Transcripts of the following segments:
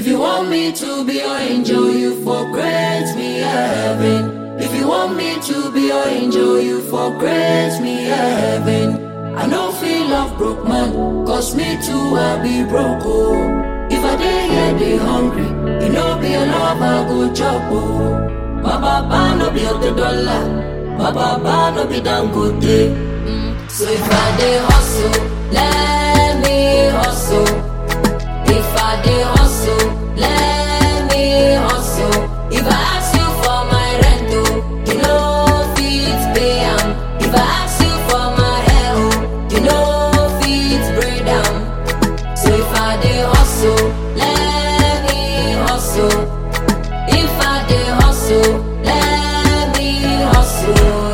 If you want me to be your angel, you for grace me heaven. If you want me to be your angel, you for grace me heaven. I no feel love broke man, cause me too I be broke oh. If I dey here dey hungry, you know be your love I go chop oh. My papa no be the dollar, my papa no be dangote. Mm. So if I dey hustle, let me hustle. If I dey hustle, let me hustle. If I ask you for my rent, oh, you know fit pay am. If I ask you for my hair, oh, you know fit braid am. So if I dey hustle, let me hustle. If I dey hustle, let me hustle.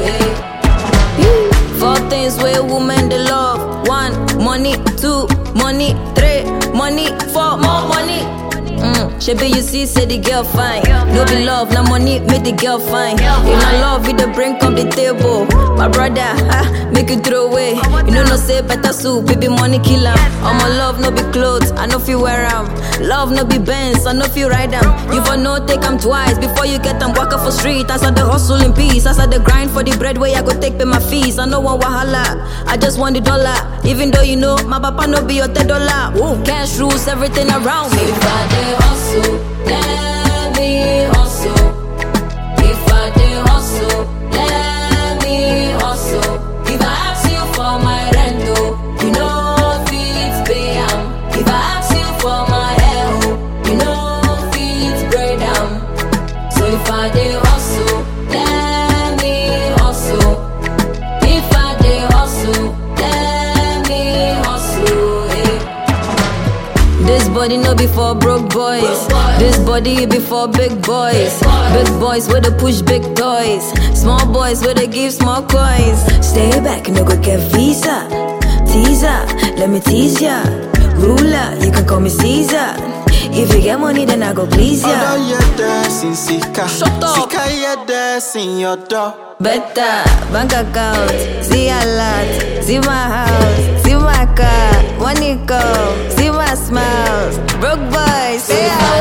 Hey. Four things where women they love. One, money. Two, money. Three, money. Four, more money. Mm, Shebi you see, say the girl fine. No be love, na money make the girl fine. If na love, you dey bring up the table. My brother, ah, make you throw away. You know no say better soup, baby money kill am. All my love no be clothes, I no feel wear am. Love no be Benz, I no feel ride am. You for no take am twice before you get am. Walk up for street, as I the hustle in peace, as I the grind for the bread where I go take pay my fees. I no want wahala, I just want the dollar. Even though you know my papa no be your ten dollar. Woo, cash rules everything around me. If I dey hustle, let me hustle. If I dey hustle, let me hustle. If I ask you for my rent, oh, you know fit pay am. If I ask you for my hair, oh, you know fit braid am. So if I dey hustle, let me hustle. If I dey hustle, let me hustle. Hey. This body no be for broke boys. This body be for big boys. Big boys where they push big toys. Small boys where they give small coins. Stay back, no go get visa. Teaser, let me tease ya. Ruler, you can call me Caesar. If you get money, then I go please Ọ̀dọ́ ya. yẹ dẹ́sìn síkà. Shut up. Síkà yẹ dẹ́sìn ọ̀dọ́. Better bank account, see a lot, see my house, see my car, money come, see my smiles. Broke boys, say I